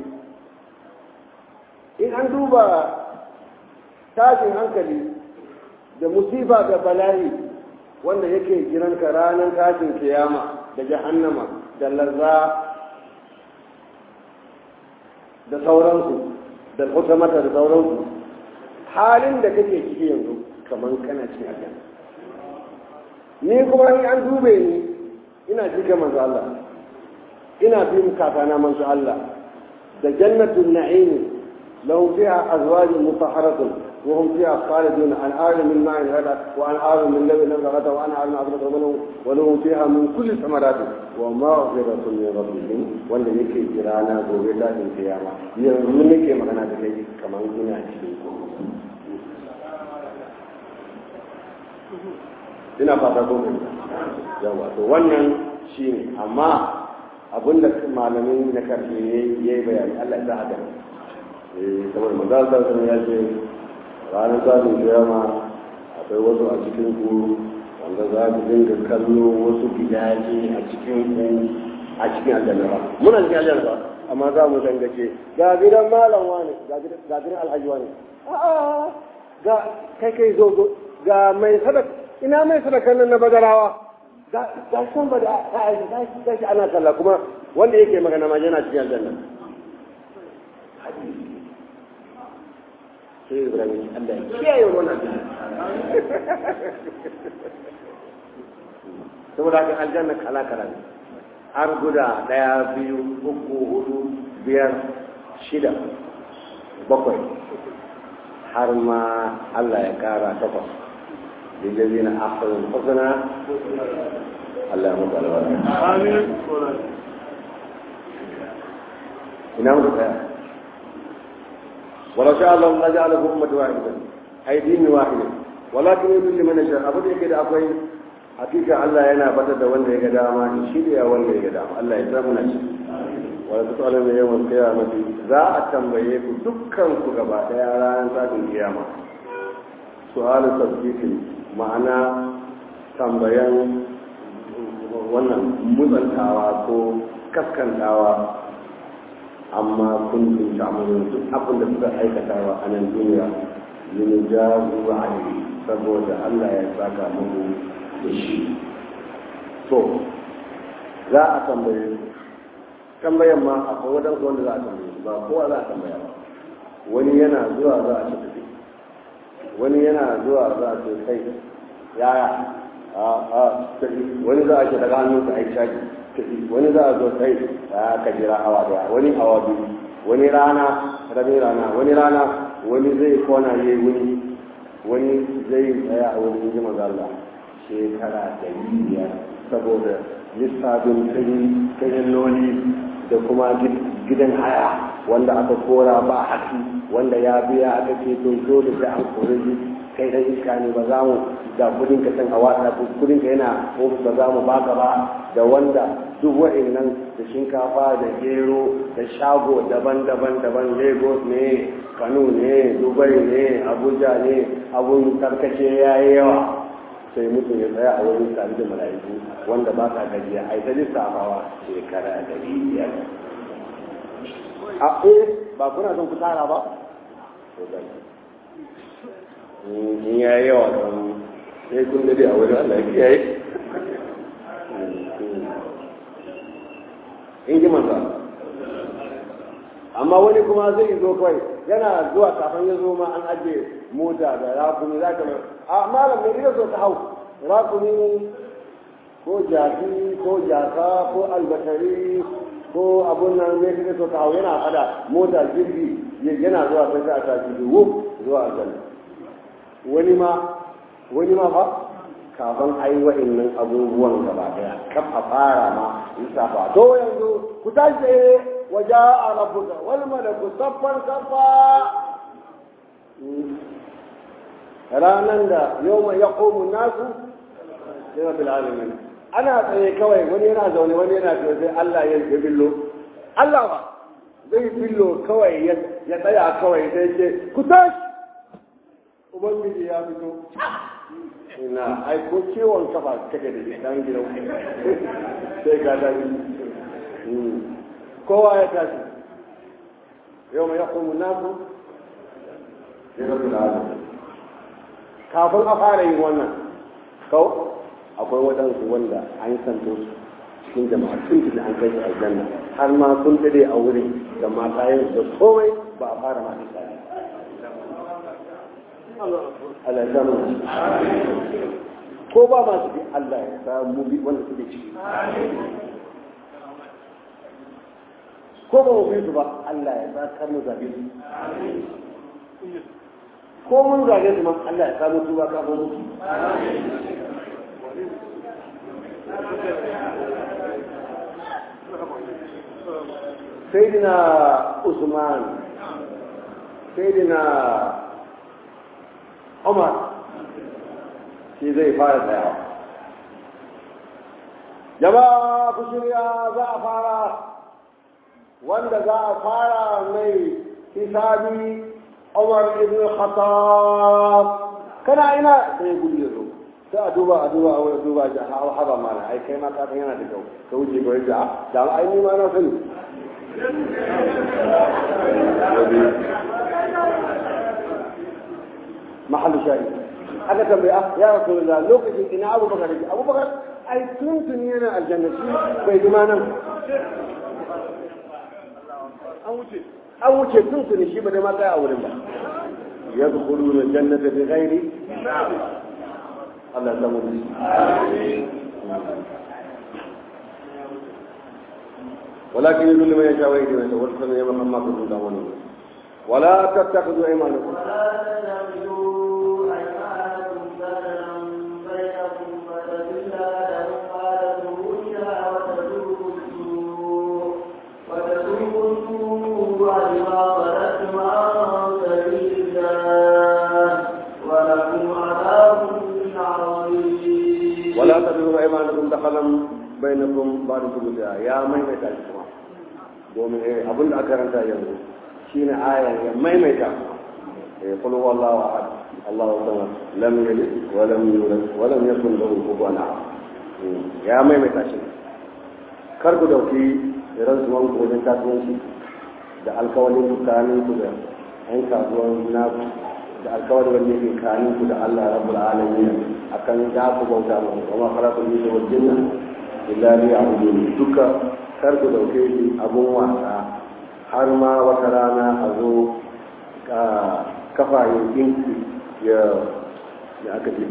in an duba tashin hankali da musiba da bala'i wanda yake jiranka ranar tashin kiyama da jahannama da larza da sauransu da kusamata da sauransu halin da kake ciki yanzu kamar kana cin aljanna ni kuma ni an dube ni ina jika manzo Allah ina bin kakana manzo Allah da jannatul na'im lahum fiha azwajun mutahharatun wa hum fiha khalidun an arim min ma'in hada wa an arim min labin ghada wa an arim azrata minhu wa lahum fiha min kulli thamarati wa maghfiratun min rabbihim wanda yake jirana gobe da din kiyama yanzu nake magana da kai kamar ina cikin ko ina fata ko yawa to wannan shine amma abinda malamin na karshe ya yi bayani Allah ya sa haka eh saboda manzo sallallahu ya ce ranar tashin kiyama akwai wasu a cikin ku wanda za ku dinga kallo wasu gidaje a cikin ku a cikin aljanna ba muna cikin aljanna ba amma za mu dangace ga gidan malam wani ga gidan alhaji wani a'a ga kai kai zo zo ga mai sadaka ina mai sadakan nan na badarawa ga ga san ba da ga shi ana sallah kuma wanda yake magana ma yana cikin aljanna sai ibrahim Allah ya kiyaye wannan saboda haka aljanna kala kala ne har guda ɗaya biyu uku hudu biyar shida bakwai har ma Allah ya kara takwas lillazi na afirin husna Allah ya mutu alwala amin ina mutu tsaya ولو شاء الله لجعله أمة واحدة أي دين واحد ولكن يضل من يشاء أبدا كده أقوي hakika Allah yana fata da wanda ya ga dama in shirya wanda ya ga dama Allah ya samu na shi wala ta tsala mai yawan kiyamati za a tambaye ku dukkan ku gaba daya ranar sabin kiyama su'alu tasbiqin ma'ana tambayan wannan mutsantawa ko kaskantawa amma kun tun ta'amalun duk abin da suka aikatawa a nan duniya yin jazu alaihi saboda Allah ya saka muku da shi to za a tambaye tambayan ma akwai wadansu wanda za a tambaye ba kowa za a tambaya ba wani yana zuwa za a ce tafi wani yana zuwa za a ce kai yaya a a tafi wani za a ce daga hannun ka aiki shaki tafi wani za a zo kai ya ka jira awa daya wani awa biyu wani rana rabin rana wani rana wani zai kona yayi wani wani zai tsaya a wani inji maza Allah shekara ɗari biyar saboda lissafin kayan loli da kuma gidan haya wanda aka kora ba haki wanda ya biya aka ce to dole sai an kore shi kai dan iska ne ba za mu da kudin ka san a wata kudin ka yana ofis ba za mu baka ba da wanda duk wa'annan da shinkafa da gero da shago daban-daban daban lagos ne kano ne dubai ne abuja ne abun tarkace ya yi yawa sai mutum ya tsaya a wurin tare da mala'iku wanda ba ka gajiya a ita lissafawa shekara dari biyar a eh ba kuna son ku tara ba in ya yi yawa don sai kun dade a wurin Allah ya kiyaye in ji manza amma wani kuma zai zo kawai yana zuwa kafin ya zo ma an ajiye mota da rakumi za ka a malam mai iya so ta hau rakumi ko jaki ko jaka ko albatari ko abun nan ne kake so ta hau yana fada mota jirgi yana zuwa sai a tashi da wuf zuwa aljanna wani ma wani ma fa kafin ai wa'annan abubuwan gaba daya kaf a fara ma lissafa to yanzu ku tashi waje a rabuka wal malaku saffan saffa ranan da yau mai ya komu nasu yana bil alamin ana tsaye kawai wani yana zaune wani yana tsaye sai Allah ya yi billo Allah ba zai billo kawai ya tsaya kawai sai ce ku tashi ubangiji ya fito ina ai ko ciwon kafa kake da shi dan gidan sai ka tashi kowa ya tashi yau mai yakumu nasu sai rabu da alamin kafin a fara yin wannan kau akwai waɗansu wanda an santo su cikin jama'a sun fi an kai su aljanna har ma sun dade a wurin da matayen da komai ba a fara ma tsari Allah ya samu ko ba masu bi Allah ya samu bi wanda suke ciki ko ba mu bi su ba Allah ya sa kar mu zabe su ko mun zage su ma Allah ya samu tuba kafin mutu سيدنا عثمان سيدنا عمر shi zai fara tsayawa jama'a ku shirya za a fara wanda za a fara mai hisabi Umar ibn Khattab kana ina sai gudu ya zo sai a duba a duba a wani duba ja ha haba mana ai kai ma ka san yana da kyau ka wuce ga wanda da ai ni ma na sani mahallu shayi aka tambaya ya rasulullah lokacin ina abubakar yake abubakar ai tuntun yana aljanna shi bai ji ma nan an wuce an wuce tuntun shi ba da ma tsaya a wurin ba yadkhuluna aljannata bighairi Allah ya samu ولكن يذل من يشاء ويهدي من يشاء والحسن يا محمد كنتم تعملون ولا تتخذوا ايمانكم ولا تتخذوا ايمانكم دخلا بينكم بعد ثبوتها يا من يتعلم domin abin da aka ranta yanzu shine ayan ya maimaita qul huwallahu ahad Allahu samad lam yalid wa lam yulad wa lam yakul lahu kufuwan ahad ya maimaita shi kar ku dauki rantsuwan ku wajen kasuwanci da alkawalin tsakanin ku da yan kasuwan naku da alkawalin wanda yake kanin ku da Allah rabbul alamin akan za ku bauta mu kuma khalaqul jinna wal jinna illa liya'budun duka kar ku dauke shi abun wasa har ma wata rana a zo kafayen ɗinki ya ya aka ce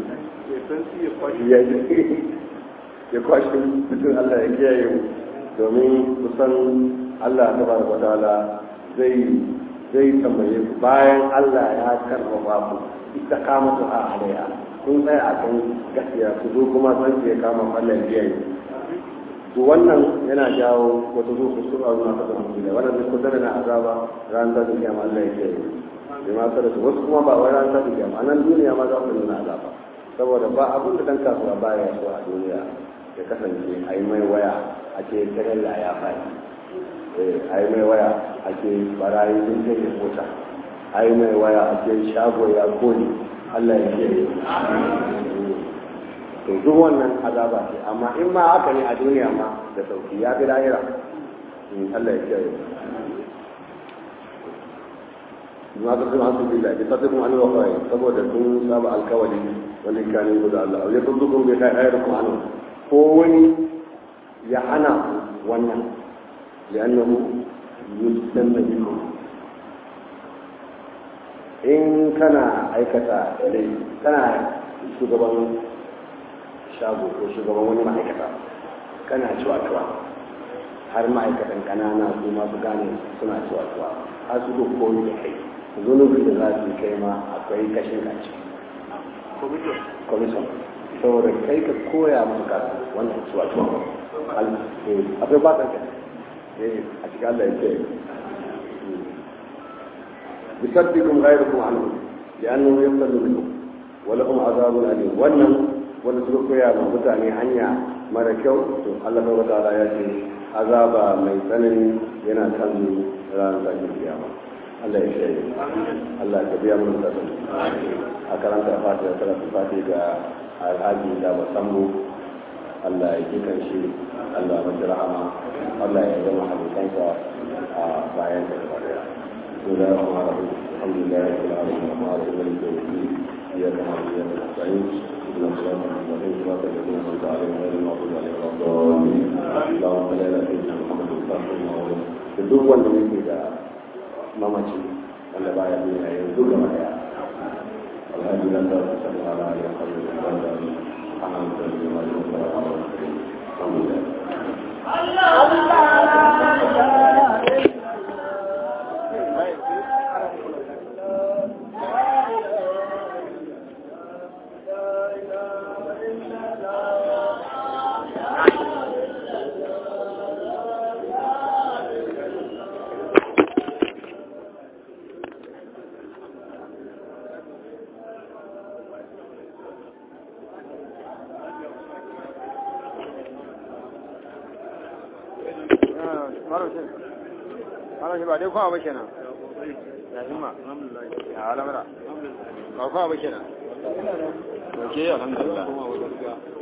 ya kwashe mutum Allah ya kiyaye mu domin kusan Allah ta bar wadala zai zai tambaye ku bayan Allah ya karfafa ku ita kama su a alaiya kun tsaya a kan gaskiya ku zo kuma san ya kama Allah ya kiyaye to wannan yana jawo wata zo su sura na ta zama da wannan duk kusa na azaba ran da duniya ma Allah yake yi ma kada su wasu kuma ba wai ran da duniya ma nan duniya ma za su nuna azaba saboda ba abin da dan kasuwa baya so a duniya ya kasance a yi mai waya a ce tarella ya faɗi a yi mai waya a ce barayi sun kai mota a yi mai waya a ce shago ya kone Allah ya ke to duk wannan azaba ce amma in ma haka ne a duniya ma da sauki ya fi lahira Allah ya kiyaye ma ka kuma hasu billahi bi tatikum an waqai saboda kun saba alkawali wani kanin guda Allah ya kudukum bi khairukum an ko wani ya hana ku wannan li'annahu yustanna bikum in kana aikata laifi kana shugaban shago ko shugaban wani ma'aikata kana ciwa-ciwa har ma'aikatan kanana su masu gane suna ciwa-ciwa har su duk koyi da kai zunubi da za su kai ma akwai kashin kaci commission saboda kai ka koya musu kasu wannan ciwa-ciwa akwai ba ka a cikin Allah ya ce بصدكم غيركم عنه لأنه يقتل منكم ولهم عذاب أليم wannan wanda suka koya ma mutane hanya mara kyau to Allah ta wata ya ce azaba mai tsanani yana kan ranar tashin kiyama Allah ya shaye Allah ya biya mun tsaron a karanta fatiha karanta fatiha ga alhaji da basambu Allah ya kikan shi Allah ya mace rahama Allah ya zama halittansa a bayan da gaba daya بسم الله الرحمن الرحيم الحمد لله رب العالمين الرحمن الرحيم مالك يوم الدين اياك نعبد واياك نستعين اهدنا الصراط المستقيم صراط الذين انعمت عليهم غير المغضوب عليهم ولا الضالين اللهم صل على سيدنا محمد الفاتح لما ولد duk wanda yake da mamaci wanda baya duniya yanzu gaba daya alhaji nan da su sani ala ya kalli da wanda ana mutane da wani wanda ya hawa alhamdulillah Allah Allah malam shi malam shi ba dai kwa ba kenan ya himma ya alamara ba kwa ba kenan to ke alhamdulillah